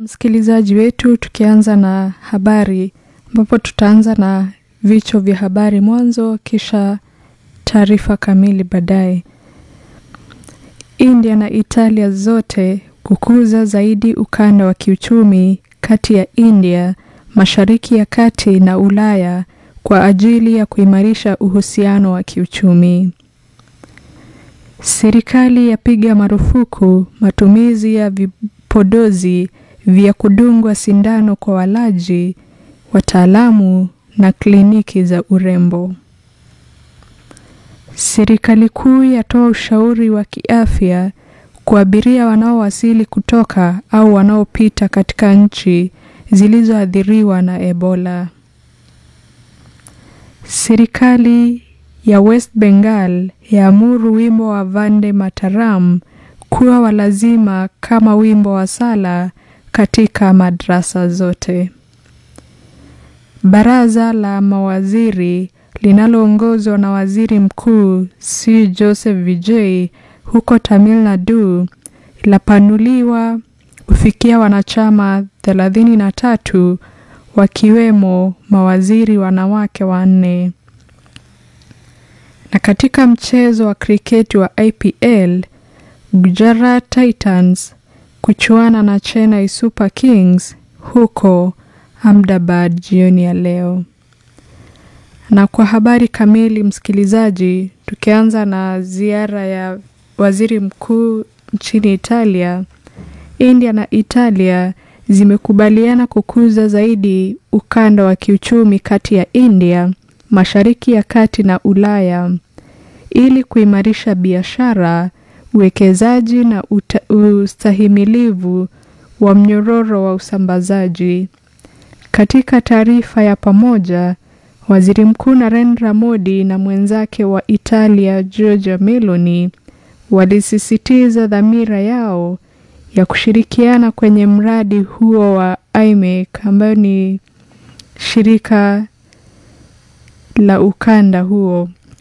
Msikilizaji wetu, tukianza na habari ambapo tutaanza na vichwa vya habari mwanzo, kisha taarifa kamili baadaye. India na Italia zote kukuza zaidi ukanda wa kiuchumi kati ya India, Mashariki ya Kati na Ulaya kwa ajili ya kuimarisha uhusiano wa kiuchumi. Serikali yapiga marufuku matumizi ya vipodozi vya kudungwa sindano kwa walaji, wataalamu na kliniki za urembo. Serikali kuu yatoa ushauri wa kiafya kwa abiria wanaowasili kutoka au wanaopita katika nchi zilizoathiriwa na Ebola. Serikali ya West Bengal yaamuru wimbo wa Vande Mataram kuwa wa lazima kama wimbo wa sala katika madrasa zote. Baraza la mawaziri linaloongozwa na Waziri Mkuu C Joseph Vijay huko Tamil Nadu lapanuliwa kufikia wanachama thelathini na tatu wakiwemo mawaziri wanawake wanne. Na katika mchezo wa kriketi wa IPL, Gujarat Titans kuchuana na Chennai Super Kings huko Ahmedabad jioni ya leo. Na kwa habari kamili, msikilizaji, tukianza na ziara ya waziri mkuu nchini Italia, India na Italia zimekubaliana kukuza zaidi ukanda wa kiuchumi kati ya India, Mashariki ya Kati na Ulaya ili kuimarisha biashara, uwekezaji na ustahimilivu wa mnyororo wa usambazaji. Katika taarifa ya pamoja, Waziri Mkuu Narendra Modi na mwenzake wa Italia Giorgia Meloni walisisitiza dhamira yao ya kushirikiana kwenye mradi huo wa IMEC ambayo ni shirika la ukanda huo